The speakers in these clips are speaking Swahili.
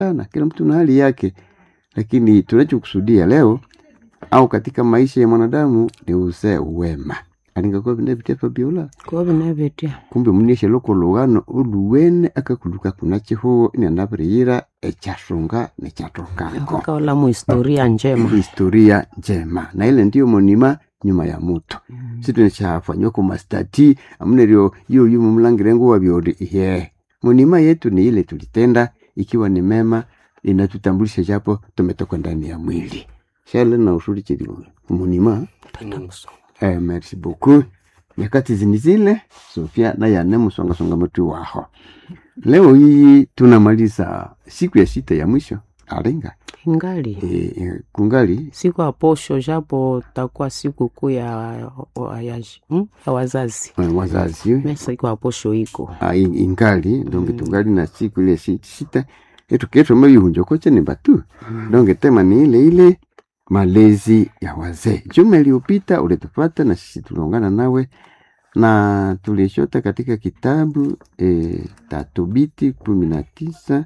sana, kila mtu na hali yake, lakini tunachokusudia leo au katika maisha ya mwanadamu ni uzee wema alingakuwa vinavitepa biola kuba binabetya kumbe munishe loko lughano oluwene akakuluka kuna chihuo inanaviriira echasunga nechatongako akaola mu historia njema historia njema na ile ndiyo monima nyuma ya mutu situ nichafanywa ku mastati amunerio iyo yu mumulangire nguwa byori ihe monima yetu ni ile tulitenda ikiwa ni mema inatutambulisha japo tumetoka ndani ya mwili shale na usuri chiri monima Eh, merci beaucoup nyakati zini zile sofia nayane musongasonga mutu waho leo hii tunamaliza siku ya sita ya mwisho alinga ingali e, e, kungali siku ya posho japo takuwa siku kuu ya, ya, hmm? ya wazazi eh, wazazi me siku ya posho iko ah, in- ingali donge tungali na siku ile si- sita etuketwa mabihunjokoche ni batu donge tema ni ile ile malezi ya wazee juma iliyopita ulitupata na sisi tuliungana nawe na tulishota katika kitabu e, tatubiti kumi na tisa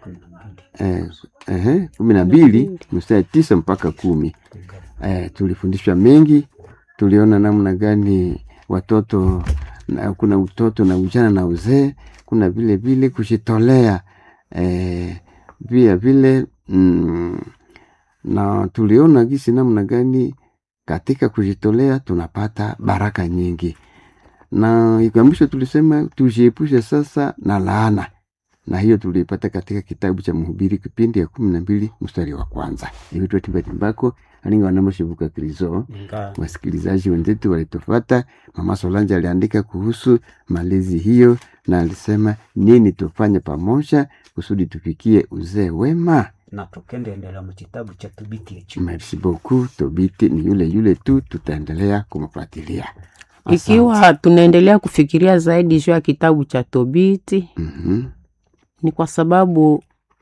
eh, ehe, kumi na mbili mstari tisa mpaka kumi eh, tulifundishwa mengi tuliona namna gani watoto na, kuna utoto na ujana na uzee kuna vile vile kujitolea eh, vile vile mm, na tuliona gisi namna gani katika kujitolea tunapata baraka nyingi na ikamisho tulisema tujiepushe sasa na laana na hiyo tuliipata katika kitabu cha mhubiri kipindi ya kumi na mbili mstari wa kwanza ivitwa timbatimbako alinga wanamoshivuka krizo wasikilizaji wenzetu walitofata mama solanja aliandika kuhusu malezi hiyo na alisema nini tufanye pamoja kusudi tufikie uzee wema na tukendeendela mu kitabu cha tubiti ekyo merci beaucoup tobiti ni yule yule tu tutaendelea kumfuatilia Asante. ikiwa tunaendelea kufikiria zaidi juu ya kitabu cha tobiti Mhm. ni kwa sababu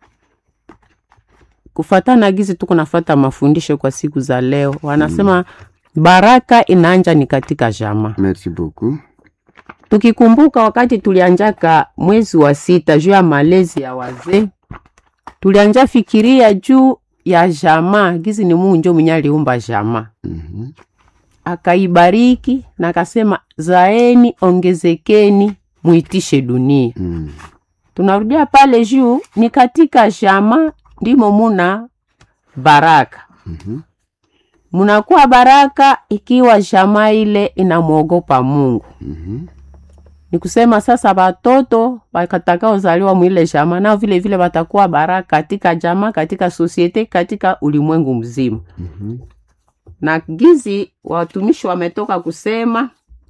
kufatana gizi tuko nafata mafundisho kwa siku za leo wanasema baraka inaanja ni katika jama merci beaucoup tukikumbuka wakati tulianjaka mwezi wa sita juu ya malezi ya wazee tulianja fikiria juu ya jamaa gizi ni mungu njo mwenye aliumba jamaa Mhm. akaibariki na akasema zaeni ongezekeni muitishe dunia Mm. tunarudia pale juu ni katika jama ndimo muna baraka Mhm. munakuwa baraka ikiwa jamaa ile inamwogopa mungu Mhm. ni kusema sasa watoto watakaozaliwa mwile jamaa nao vile vile watakuwa baraka katika jamaa katika sosiete katika ulimwengu mzima Mhm. na gizi watumishi wametoka kusema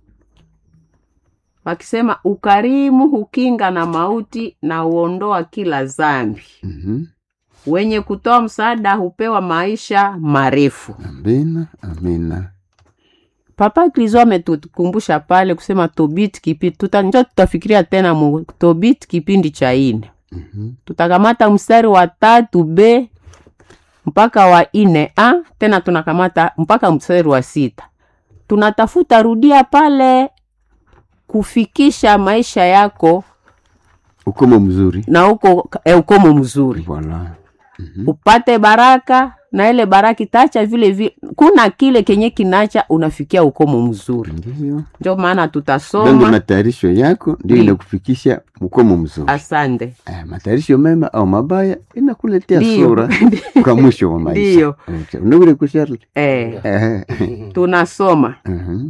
wakisema ukarimu hukinga na mauti na huondoa kila zambi Mhm. wenye kutoa msaada hupewa maisha marefu amina amina papa krizo ametukumbusha pale kusema tobit kipindi tuta, njo tutafikiria tena mu tobit kipindi cha ine Mhm. tutakamata mstari wa tatu b mpaka wa ine a tena tunakamata mpaka mstari wa sita tunatafuta rudia pale kufikisha maisha yako ukomo mzuri na uko e, ukomo mzuri voilà Mhm. upate baraka na ile baraka itacha vile vile kuna kile kenye kinacha unafikia ukomo mzuri ndio ndio maana donge tutasoma matayarisho yako ndio Ndiyo. inakufikisha ukomo mzuri asante eh, matayarisho mema au mabaya inakuletea Ndiyo. sura kwa mwisho wa maisha Ndiyo. Okay. unaweza kushare eh, eh tunasoma mhm.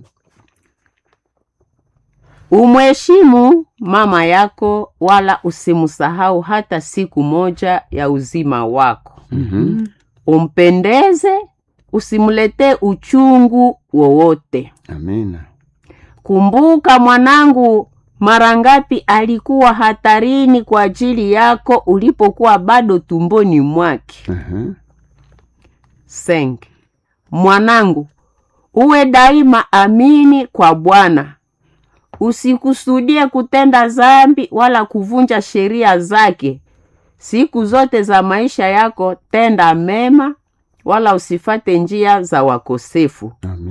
umheshimu mama yako wala usimsahau hata siku moja ya uzima wako Mhm. umpendeze usimletee uchungu wowote amina kumbuka mwanangu mara ngapi alikuwa hatarini kwa ajili yako ulipokuwa bado tumboni mwake Aha. Seng. mwanangu uwe daima amini kwa bwana usikusudie kutenda zambi wala kuvunja sheria zake siku zote za maisha yako tenda mema wala usifate njia za wakosefu amina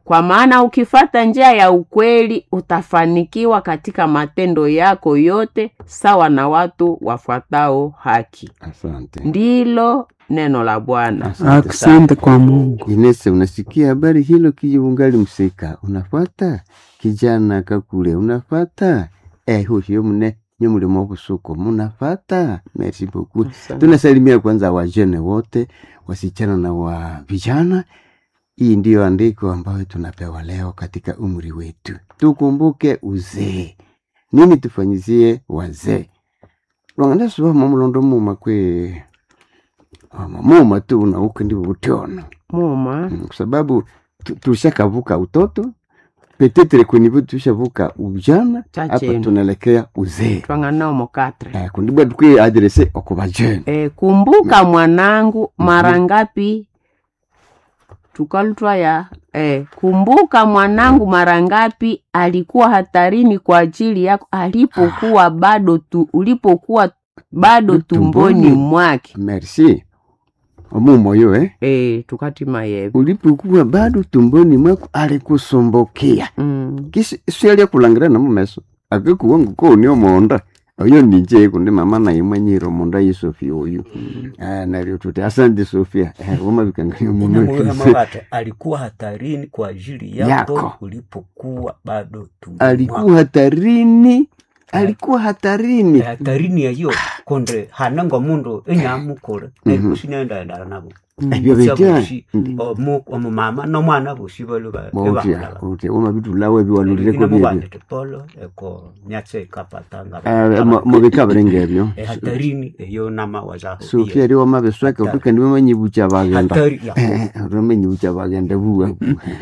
kwa maana ukifata njia ya ukweli utafanikiwa katika matendo yako yote sawa na watu wafuatao haki asante ndilo neno la bwana asante sana. Asante kwa Mungu. Inese, unasikia habari hilo kijungali msika unafata kijana kakule unafata eh, hushiyo mune nyo mulimo busuko munafata merci beaucoup Asante. tunasalimia kwanza wajene wote wasichana na wa vijana hii ndiyo andiko ambayo tunapewa leo katika umri wetu tukumbuke uzee nini tufanyizie wazee lwanganasuba mamulondo muma kwe ama muma tu unauke ndivyo butyona muma Mm, kwa sababu tu- tushakavuka utoto petetre kwenye tushavuka ujana hapa chachenu tunaelekea uzee twanganao mokatre eh, kundibwa tukwi adrese okubajene e, kumbuka mwanangu mara ngapi tukalutwa ya e, kumbuka mwanangu mara ngapi alikuwa hatarini kwa ajili yako alipokuwa bado tu, ulipokuwa bado tumboni Tumboni. mwake merci omumoyo eh? e, tukatima yevi ulipokuwa bado tumboni mwako alikusombokia mm. kisi sialia kulangira na mumeso akikuwa nguko ni omonda oyo ninje kundi mama naye mwanyira omonda ye sofia oyu ah naryo tuti asante sofia eh, wamabikangayo muno Mabate alikuwa hatarini kwa ajili yako, Yako. ulipokuwa bado tumboni alikuwa hatarini alikuwa hatarini mwako. hatarini yayo konde hanango mundu enyamukule nerikusinendaendala nabo ebyo bitya Bushi, omu- omumama nomwana bosi balo ba- botya ebangala. botya wamabitulawo ebiwalulireko Bino byebyo mubandete polo eko nyatse kapatanga Eh, mu- mubikabirenga ebyo Eh, hatarini eyo nama wazaho sofia eri wamabisweka Hatari. utukandi wamanyibucha bagenda hatari ya wamenyibucha bagenda buwa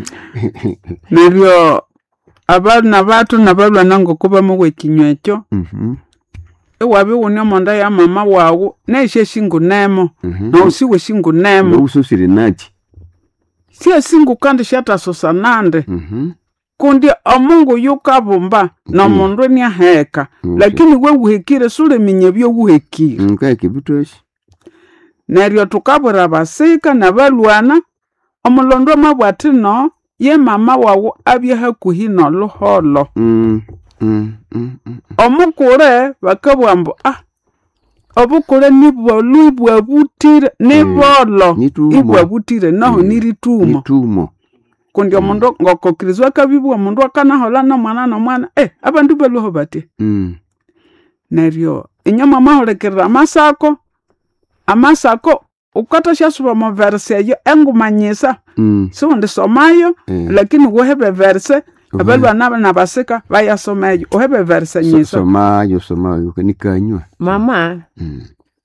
neryo abana batu nabalwana ngokuba muwekinywa ekyo Mhm, iwabi wuni omonda ya mama wawu neishe shingunemo mhm. nousiwe shingunemo noususire naki sie singu kandi shatasosa nande Mhm, kundi omungu yukabumba nomundu niaheka Okay. lakini we wuhekire suliminya byowuhekire nkaeke bitoshi neryo tukabwira basika nabalwana omulondo amabwati no ye mama wawu abye hakuhi noluholo Mm, mm, mm, mm. omukule bakabugha mbu ah obukule nibwolu ibwabutire nibolo nitumo ibwabutire naho Mm. niritumo nitumo kundi omundu ngokokirizwa akabibwa omundu akanahola nomwana nomwana eh abandu baluho batya Mm, neryo inyama mahulikirira amasako amasako ukatashyasuba mu verse eyo engumanyisa mm, siwundi somayo eh. lakini wuhebe verse Uhe- abalwana nabasika bayasoma eyo uhebe verse so- nyisa somayo somayo nikanywa mama Mm,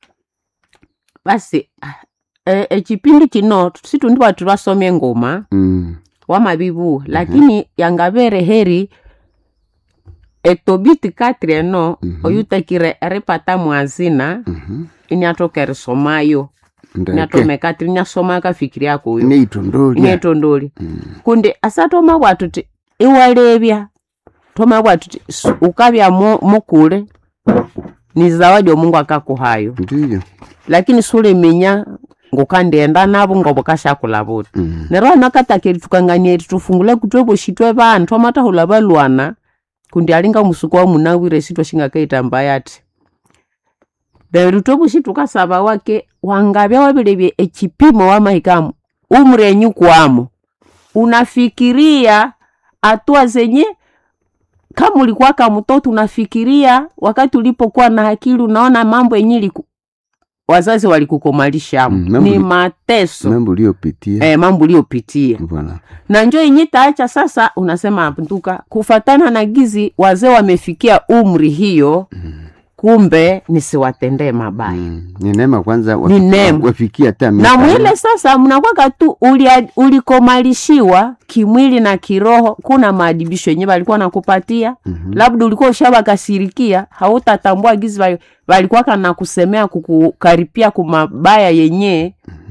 basi e, ekipindi kino situndi batu basomye engoma mm, wamabibu lakini yangabere heri etobiti katri eno Mhm. oyutekire eripata mwazina mhm. iniatoka erisomayo ndeke niatome katri niasoma kafikiri akoyo neitondolya nietondoli Mm, kundi asatoma bwatu ti iwalebya toma bwatu ti su- ukabya mu- mukule ni zawadi omungu akakuhayo ndiyo lakini suliminya ngukandienda nabo ngobo kashakula buti Mm, neryo anakatakeri tukanganyeri tufungule kutwe boshitwe bantu twamatahula balwana kundi alinga musuku wa munawire sitwa shingakaita mbayati neryo twoboshi tukasaba wake wangabya wabilebye ekipimo wamahikamu umrenyu kwamo unafikiria hatua zenye kama ulikuwa kama mtoto unafikiria wakati ulipokuwa na akili unaona mambo yenye iliku wazazi walikukomalishamu Mm, mambo ni li- mateso mambo uliyopitia eh, mambo uliopitia Voilà. na njo yenye taacha sasa unasema nduka kufatana na gizi wazee wamefikia umri hiyo kumbe nisiwatendee mabaya Mm, ni neema kwanza Ni neema. wafikia hata na miaka- mwile sasa mnakwaka tu ulia- ulikomalishiwa kimwili na kiroho kuna maadibisho yenye walikuwa nakupatia Mhm. labda ulikuwa ushabakasirikia hautatambua gizi wali- walikuwa kana kusemea kukukaripia kumabaya yenye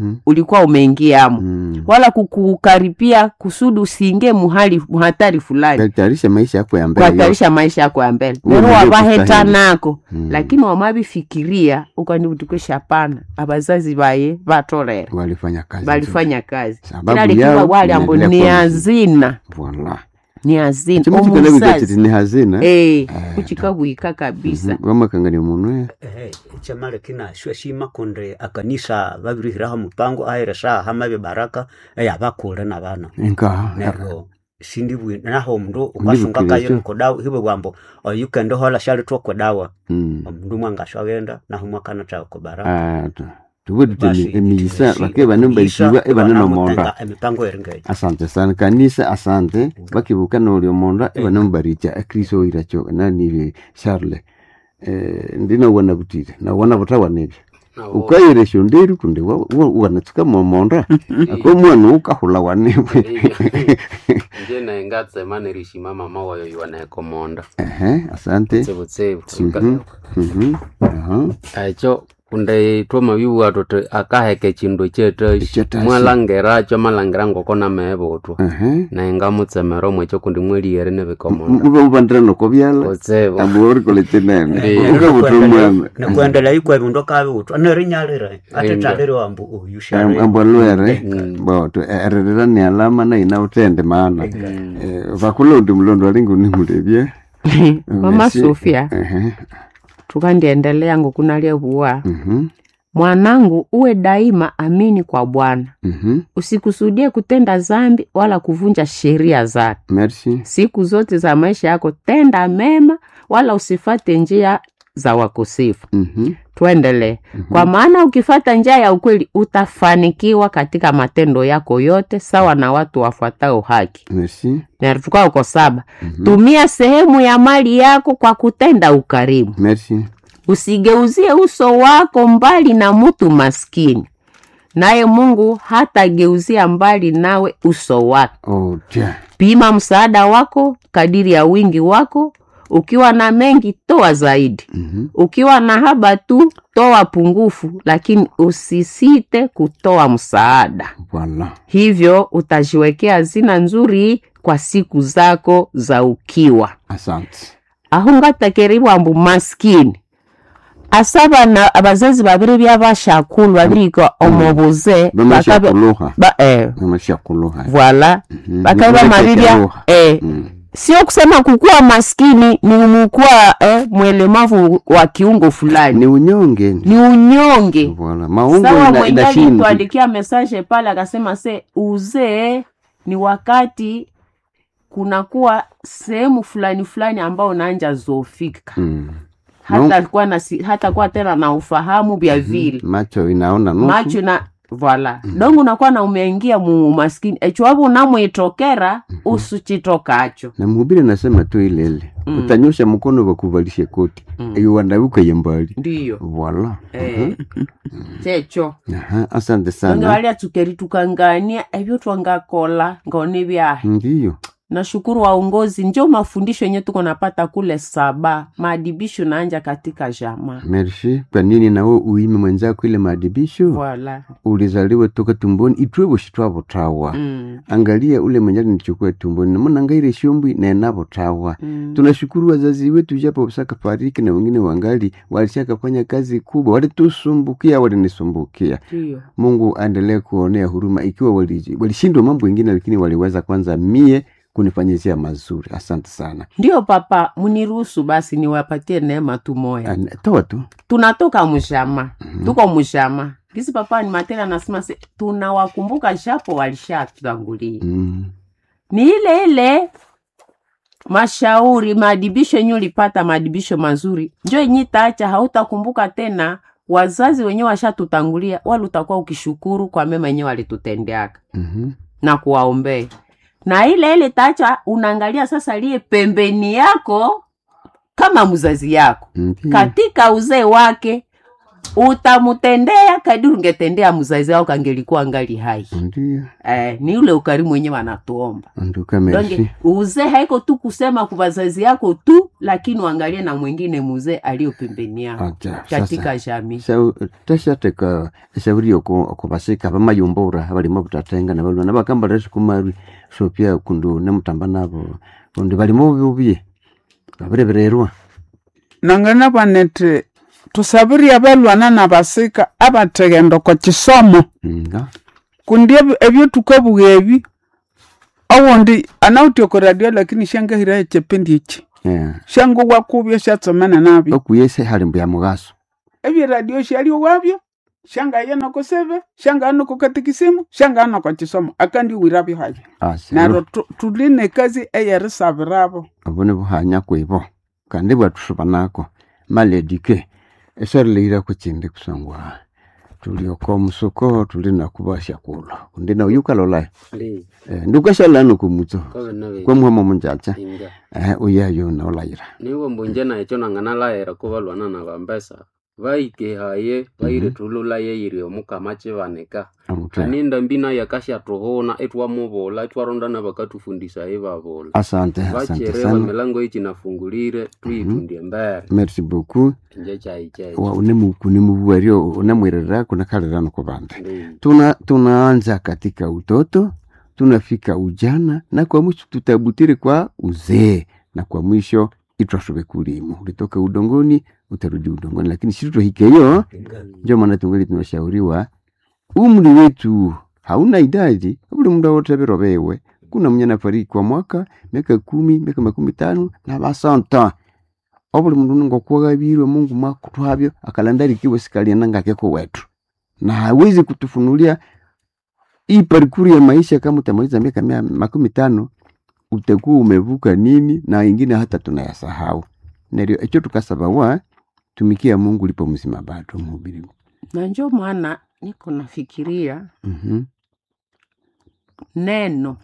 Mhm. ulikuwa umeingiamo Mm. wala kukukaripia kusudi usiingie muhali muhatari fulani Katayarisha maisha yako ya mbele. kuhatarisha maisha yako ya mbele Uwe lero mwenyewe wabaheta kustahili. nako Mm. lakini wamabifikiria ukani butukesha pana abazazi baye batolera walifanya kazi. balifanya kazi Sababu kila likiwa yao wali ambo inaendelea ni kuwa hazina Voilà. ni hazina Chama chikana bigachiti omusazi ni hazina. eh kuchikabuika kabisa Wamakangania munwe. ehe chamale kina shwe shima kunde akanisa babirihiraho mupango aheresha hamabe baraka eya bakule na bana Enka. neryo sindi bwi naho omundu ukasunga kayo Ndibukiricho. nikodawa hiwe bwambo oyukende hola shali twokodawa Mm. omundu mwangashwa agenda naho mwakana tawo kubaraka Ah, tu- tuwe Basi, tutemi emiyisa tumishi- bake banombaisiwa emiyisa, ebanonomonda banamutenga emipango eringeyo asante sana kanisa asante bakibuka nolio monda ebanombarija ekristo oiracho nanibe charle eh, ndinawona butire nawona butawanebyo ukaire shonderu kunde wa- wa- wanatsuka momonda ako mwana ukahula wanebwe nje naye ngatsema nerishima mama wayo iwanaekomonda ehe asante tsebutsebu Mhm, mhm, aha. echo kunde twoma biwa tote akaheke chindu chetashi Chetashi. mwalangeracho malangera ngoko namehebutwa ehe naye ngamutsemera omwecho kundi mweliere nebikomonda muba mubandira noko byala utsebu amborikoletenene Ndiyo. ukabuta omwana nikuendelea ikwe bindu akabiwutwa nerinyalire atetalire wambu uyushare ambwalwere boto ererera ni alama na ina utende maana Eh, vakula undi mulondo alingi unimulevye mama sofia Ehe, tukandiendelea ngokunalia vuwa mhm, mwanangu uwe daima amini kwa bwana mhm. usikusudie kutenda zambi wala kuvunja sheria zake merci siku zote za maisha yako tenda mema wala usifate njia za wakosefu Mhm, tuendelee kwa maana ukifata njia ya ukweli utafanikiwa katika matendo yako yote sawa na watu wafuatao haki merci natukaa uko saba tumia sehemu ya mali yako kwa kutenda ukarimu merci usigeuzie uso wako mbali na mtu maskini naye mungu hatageuzia mbali nawe uso wake oh tia pima msaada wako kadiri ya wingi wako ukiwa na mengi toa zaidi Mhm, ukiwa na haba tu toa pungufu lakini usisite kutoa msaada voilà hivyo utajiwekea hazina nzuri kwa siku zako za ukiwa asante ahungatakeri bwambu maskini asa bana abazazi babiri byabashakulu babirika omubuze bakabe bamashakuluha ba, eh, bamashakuluha voila Mhm, bakabe bamabibya nikulekekeluha. eh, Mm, sio kusema kukuwa maskini ni umukuwa eh, mwelemavu wa kiungo fulani ni unyonge ni unyonge voilà maungo sawa ina- mwenyewe inashindi tuandikia message pale akasema se uzee ni wakati kunakuwa sehemu fulani fulani ambao unaanja zofika Mm, hata kuwa na si- hata kuwa tena na ufahamu vya vile macho inaona nusu macho na voila dongo unakuwa na umeingia mu umaskini echiwapo unamwitokera usuchitokacho na mhubiri nasema tu ile ile utanyosha mkono wakuvalishe koti Mm. iyo wandabukaye mbali ndiyo voilà eh, checho Aha, asante donge sana walia tukeri tukangania ebyo twangakola ngone byahe ndiyo nashukuru waongozi njo mafundisho yenye tuko napata kule saba maadibisho naanja katika jamaa merci kwa nini nawe uime mwenzako ile maadibisho voila ulizaliwa toka tumboni itwe boshi twabutawa mm. angalia ule mwenye alinichukua tumboni namonangaire shombwi nenabutawa Mm. tunashukuru wazazi wetu japo saka fariki na wengine wangali walishakafanya kazi kubwa walitusumbukia walinisumbukia ndiyo mungu aendelee kuonea huruma ikiwa wali- walishindwa mambo ingine lakini waliweza kwanza mie kunifanyizia mazuri asante sana ndiyo papa muniruhusu basi niwapatie neema tu moya An- toa tu tunatoka mshama tuko mshama gisi papa ni matera anasema se tunawakumbuka japo walishatutangulia mm. ni ile ile mashauri maadibisho yenye ulipata maadibisho mazuri njo yenye taacha hautakumbuka tena wazazi wenyewe washatutangulia wala utakuwa ukishukuru kwa mema yenyewe walitutendeaka mm na kuwaombea na ile ile taacha unaangalia sasa liye pembeni yako kama mzazi yako katika uzee wake utamutendea kadiri ungetendea mzazi wako kangelikuwa ngali hai ndio eh, ni ule ukarimu wenyewe anatuomba nduka merci donge uzee haiko tu kusema kwa wazazi yako tu lakini uangalie na mwingine muzee aliyo pembeni yako Aja, katika jamii Shau- tashateka eshauri oko okubasika bamayumbura balimo butatenga nabalwa nabakamba resikumarwi so pia kundu nemutamba nabo kundi balimo bubye babirebererwa nangana banete tusabiria balwana na basika abateghenda oko kisomo nga kundi ebi- ebyo tukabuga ebi owundi anauti oko radio lakini shangahira echependi eki yeah. shango wakubyo shatsomene nabyo okuyese hali mbuya mugaso ebyo radio shalio wabyo shangaye noko sebe shangaa noko katikisimu shangaa noko kisomo akandi wirabyo habyo neryo tu- tuli nekazi eyerisabirabo obone buhanya kwibo kandi bwatushuba nako maledike esarileira kuchindi kusangwa tuli oko musuko tuli nakubasha kulo kundi na uyukalola ndi eh, ndukashalano kumutso kobe nabe kwamuhamo munjacha inga eh, uyayo naolayira niwo mbunje naekyo nanganalaera kubalwana na bambesa baikehaye baire tululaye iri omukama chibanika amutwe aninda mbina yakashyatuhuna etwamubola etwarondana bakatufundisaye babola asante asante bacherewa sana milango ichinafungulire tuyitundie mbere merci beaucoup inje chaichai wa unemuku nimubuwario unamwirira kunakalirano kwa bande ndi tuna tunaanza katika utoto tunafika ujana na kwa mwisho tutabutiri kwa uzee na kwa mwisho itwashobe kulimu ulitoka udongoni utarudi udongoni lakini sisi tuhikeyo ndio maana tungali tunashauriwa umri wetu hauna idadi ule muda wote berobewe kuna mwenye anafariki kwa mwaka miaka kumi miaka makumi tano na basanta obuli mundu ningokuwagabirwe mungu mwakutwabyo akalandarikiwe sikalia ngakeko wetu na hawezi kutufunulia hii parikuri ya maisha kama utamaliza miaka mia makumi tano utakuwa umevuka nini na ingine hata tunayasahau neryo echo tukasabawa tumikia mungu lipo mzima bado mhubiri na njo maana niko nafikiria Mhm, neno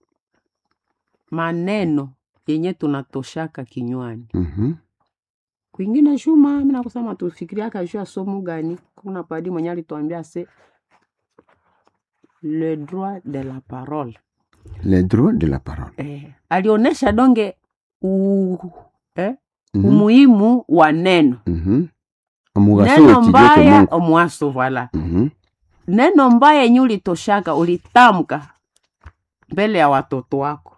maneno yenye tunatoshaka kinywani mhm, kwingine shuma mina kusema tufikiriaka juu ya somo gani kuna padi mwenye alituambia se le droit de la parole le droit de la parole eh, alionyesha donge u, eh, Mhm, umuhimu wa neno mhm. omugaso neno w'ekijo mbaya ky'omuntu. omwaso vala Mhm, neno mbaya yenye ulitoshaka ulitamka mbele ya watoto wako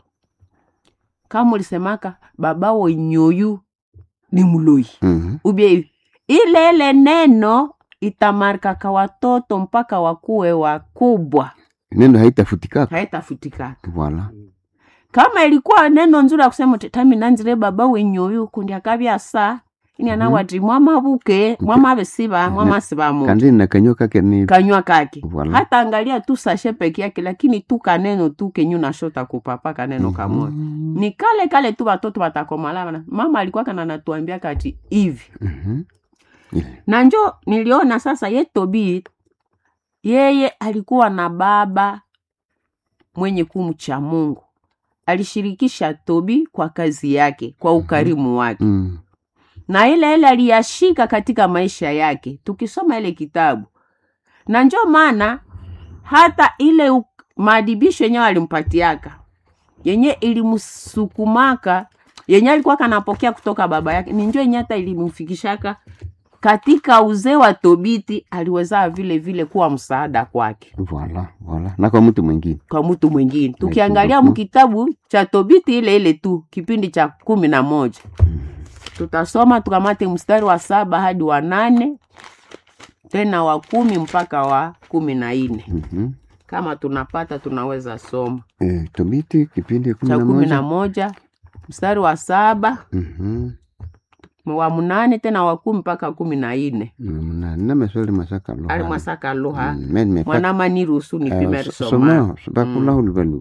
kama ulisemaka babawo nyoyu ni mloi mhm. ubie hivi ile ile neno itamarikaka watoto mpaka wakuwe wakubwa neno haitafutikaka haitafutikaka wala kama ilikuwa neno nzuri ya kusema uti, tami nanzire baba wenyoyu kundi akabya sa ini anawati mwamabuke mwamabesiba mwamasiba mu kandi nakanyo kake ni kanywa kake Voilà. hata angalia tu sashe peke yake lakini tu kaneno tu kenyu nashota kupapa kaneno kamoja Mhm, ni kale kale tu watoto watakomalana mama alikuwa kana natuambia kati hivi mhm. Ile. na njo niliona sasa ye tobi yeye alikuwa na baba mwenye kumcha mungu alishirikisha tobi kwa kazi yake kwa ukarimu wake Mm, na ile ile aliyashika katika maisha yake tukisoma ile kitabu na njo maana hata ile u- maadibisho yenyewe alimpatiaka yenye ilimsukumaka yenye alikuwa kanapokea kutoka baba yake ni njo yenye hata ilimfikishaka katika uzee wa tobiti aliweza vile vile kuwa msaada kwake Voilà, voilà. na kwa mtu mwingine kwa mtu mwingine tukiangalia beaucoup. mkitabu cha tobiti ile ile tu kipindi cha kumi na moja tutasoma tukamate mstari wa saba hadi wa nane tena wa kumi mpaka wa kumi na nne Mhm. kama tunapata tunaweza soma Eh, tobiti kipindi kumi cha na kumi na moja moja mstari wa saba Mhm. wa mnane tena wa kumi mpaka kumi na nne Mm, na maswali masaka lo ali mwasaka luha Mm, men me mwanama niruhusu nipime Eh, so- soma somao bakula hulubalu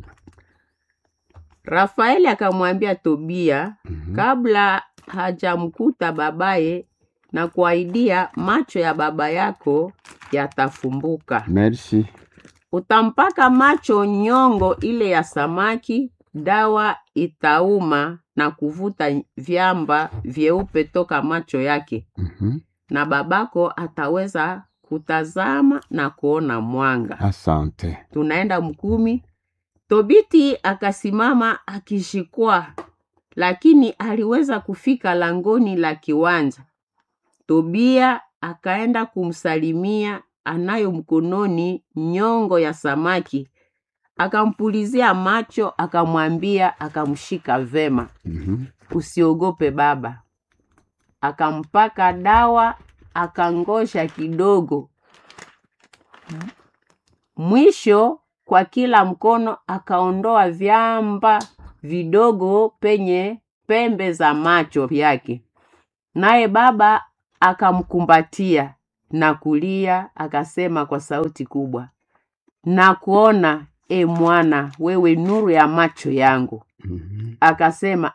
rafaeli akamwambia tobia kabla hajamkuta babaye na kuahidia macho ya baba yako yatafumbuka merci utampaka macho nyongo ile ya samaki dawa itauma na kuvuta vyamba vyeupe toka macho yake Mhm. na babako ataweza kutazama na kuona mwanga asante tunaenda mkumi tobiti akasimama akishikwa lakini aliweza kufika langoni la kiwanja tobia akaenda kumsalimia anayo mkononi nyongo ya samaki akampulizia macho akamwambia akamshika vema Mhm. usiogope baba akampaka dawa akangosha kidogo mwisho kwa kila mkono akaondoa vyamba vidogo penye pembe za macho yake naye baba akamkumbatia na kulia akasema kwa sauti kubwa na kuona e mwana wewe nuru ya macho yangu Mhm. akasema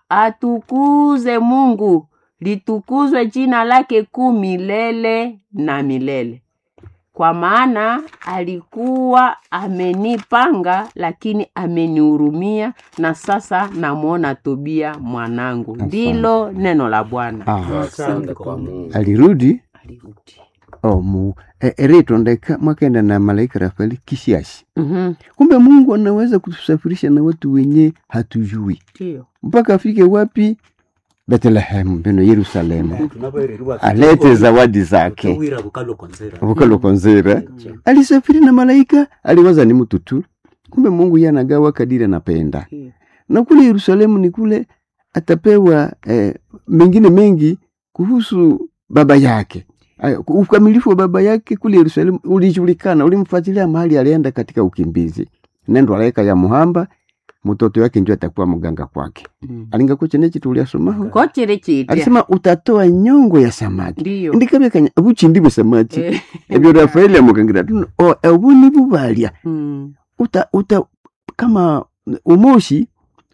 atukuze mungu litukuzwe jina lake kuu milele na milele kwa maana alikuwa amenipanga lakini amenihurumia na sasa namwona tobia mwanangu Asante. ndilo neno la bwana Ah, asante kwa mungu alirudi alirudi omu e, eritondeka mwakaenda na malaika rafaeli kishashi Mhm, kumbe mungu anaweza kutusafirisha na watu wenye hatujui ndiyo mpaka afike wapi bethlehemu beno yerusalemu tunabereriwa alete zawadi zake wira bukalokonzera vukalokonzera alisafiri na malaika aliwaza ni mtu tu kumbe mungu ye anagawa kadiri anapenda ndiyo. na kule yerusalemu ni kule atapewa eh, mengine mengi kuhusu baba yake Aya, ukamilifu wa baba yake kule yerusalemu ulijulikana ulimfuatilia mahali alienda katika ukimbizi nendo alaika ya muhamba mtoto wake njo atakuwa mganga kwake Mm. alingakuchenechi tuliasomaho kochiri chitya alisema utatoa nyongo ya samaki ndiyo ndikabekanya buchindi samaki Eh, ebyo rafaeli amukangira tuno o ebu ni bubalya mm, uta, uta kama umoshi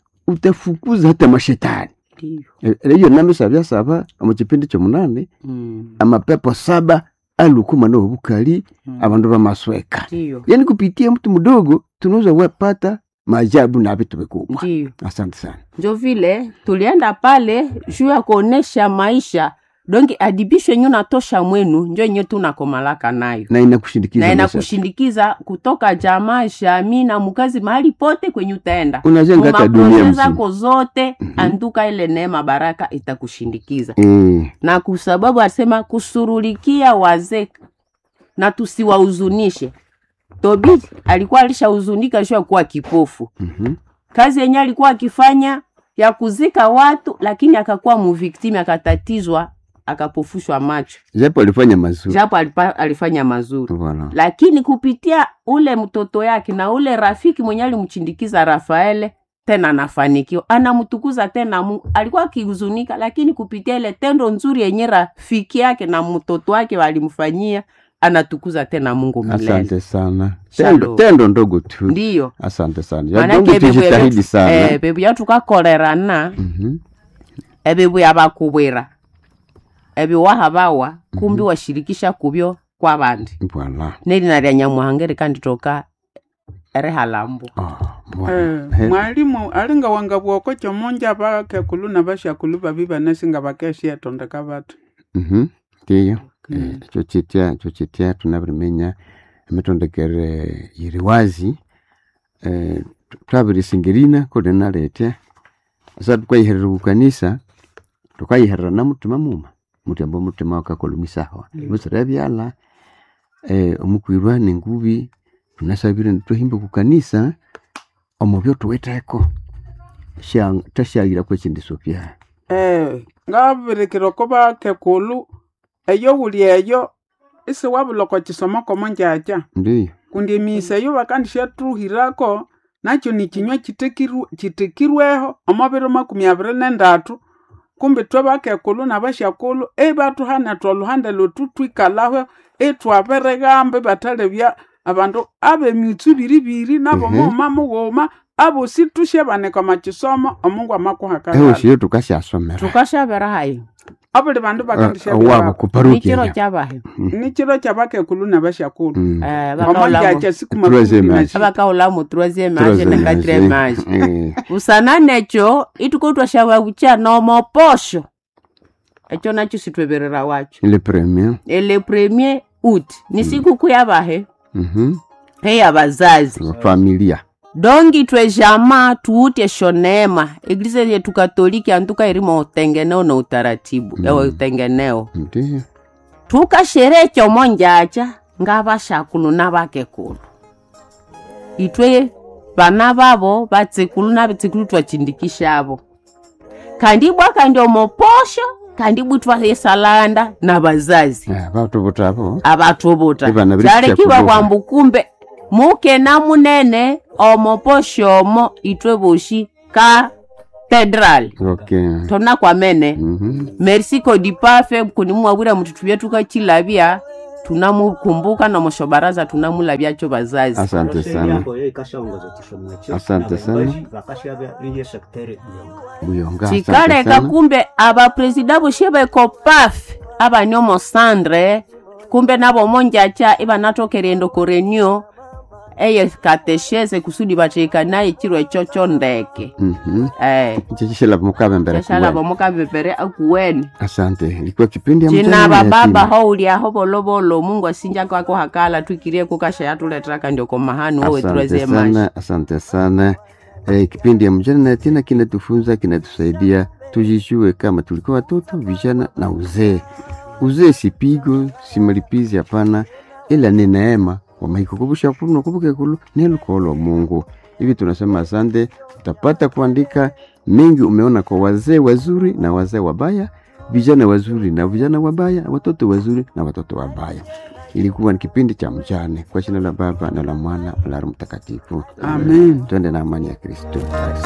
utafukuza hata mashetani ndiyo E- eyo namisa byasaba omu kipindi kyomunane Mm, amapepo saba alukuma nobukali mm, abandu bamasweka ndiyo yani kupitia mtu mdogo tunaweza wapata maajabu na vitu vikubwa ndiyo asante sana njo vile tulienda pale juu ya kuonesha maisha dongi adibisho yenye unatosha mwenu njo yenye tunakomalaka nayo na inakushindikiza na maisha. inakushindikiza kutoka jamaa jamii na mukazi mahali pote kwenye utaenda unajenga hata dunia mumaproje mzima zako zote Mhm. anduka ile neema baraka itakushindikiza Eh, na kwa sababu asema kusurulikia wazee na tusiwahuzunishe tobi alikuwa alishahuzunika juu ya kuwa kipofu mhm. kazi yenye alikuwa akifanya ya kuzika watu lakini akakuwa muviktimi akatatizwa akapofushwa macho japo alifanya mazuri japo alipa, alifanya mazuri Voilà. lakini kupitia ule mtoto yake na ule rafiki mwenye alimchindikiza rafaele tena anafanikiwa anamtukuza tena mungu alikuwa akihuzunika lakini kupitia ile tendo nzuri yenye rafiki yake na mtoto wake walimfanyia anatukuza tena mungu milele asante sana Shalom. tendo, tendo ndogo tu ndiyo asante sana Ya manake donge tujitahidi sana eh, bebu yatukakolerana Mhm. ebibu yabakubwira ebiwaha bawa kumbi washirikisha kubyo kwa bandi Voilà. nelina lya nyamuhanga likanditoka erihalambu Ah, Eh, voilà. Eh, mwalimu alinga wanga bwoko chomonja bakekulu na bashakulu babi banasinga bakeshietondeka batu mhm. ndiyo Mm. Eh, ekyo kitya ekyo kitya tunabirimenya emitondekere yiri wazi eh, tu- twabirisingerina kuli naletya asa tukayiherera kukanisa tukayiherera na mutima muma mutyamba omutima wakakolumisaho musira byala eh, omukwirwa nengubi tunasabire nitwahimbe kukanisa omubyo tuwitheko Sha- tashagira kwekindisyo byaha eh ngabirikira ko bakekulu eyo wuli eyo isi wabuloko chisomo komo njacha ndiyo kundi emisa eyo bakandishatruhirako nakyo ni kinywa kitekiru- kitekirweho omubiri makumi abiri nendatu kumbi twe bakekulu na bashakulu ebatuhana twoluhande lotu twikalaho etwabirigambe batalebya abandu abemitsu biribiri nabo Mhm. mughuma mughuma abosi tushebanika machisomo omungu amakuhakagala ehosiyo tukasyasomera tukashabera hayo abuli bandu wabo bakandishabira nikiro kuparukia kyabahe nikiro kyabakekulu na bashakulu Mm. Eh, omo bakaulamu njacha siku Troisième makumi âge. na abakaulamu troisième age Troisième na quatrième age âge. Eh, usana necho itukotwashawakucha nomoposho echo nacho sitweverera wacho ile premier ele premier out ni sikukuu ya vahe mhm heya vazazi wa familia dongi twe jama tuute shonema eglise yetu katoliki antuka irimo utengeneo na utaratibu mm. utengeneo ndio tukasherehe chomo njacha nga vashakulu na vakekulu itwe vana vavo vatsikulu na vitsikulu twachindikishavo kandi bwa kandi omoposho kandi bwitwa yesalanda na vazazi Ah, vatu votavo avatovuta Ivana viri chalekiva kuchakuliwa. kwambu kumbe muke na munene omoposhomo itwe voshi katedrali okay tona kwamene mhm merci kodipafe kunimwawira mtutu vyetu kachilavya tunamukumbuka na moshobaraza tunamulavyacho vazazi asante sana yako yo ikashaongoza chisomo ekyo Asante na sana. baimbaji bakashabya riye sektere buyonga buyonga asante chikaleka sana kumbe abapresida voshe veko pafe avanyomo sandre kumbe navo monjacha ivanatokerendo korenio eye katesheze kusudi vacheika naye chiro echo chondeke mhm eh chechishela mukave mbere cheshala kuwe. vamukavepere akuweni asante ilikuwa kipindi ya cina mjane na vababa yatima. houliaho volovolo mungu asinja kwako hakala twikirie kukasha yatuletraka ndioko mahani wowe asante tureze mashi sana asante sana eh, kipindi ya mjane na yatima kinatufunza kinatusaidia tujijue kama tulikuwa watoto vijana na uzee uzee si pigo si malipizi hapana ila ni neema wamaikukubusha kuno kubuke kulu ni lukolo mungu hivi tunasema asante utapata kuandika mengi umeona kwa wazee wazuri na wazee wabaya vijana wazuri na vijana wabaya watoto wazuri na watoto wabaya ilikuwa ni kipindi cha mjane kwa jina la baba na la mwana na la Roho mtakatifu amen twende na amani ya kristo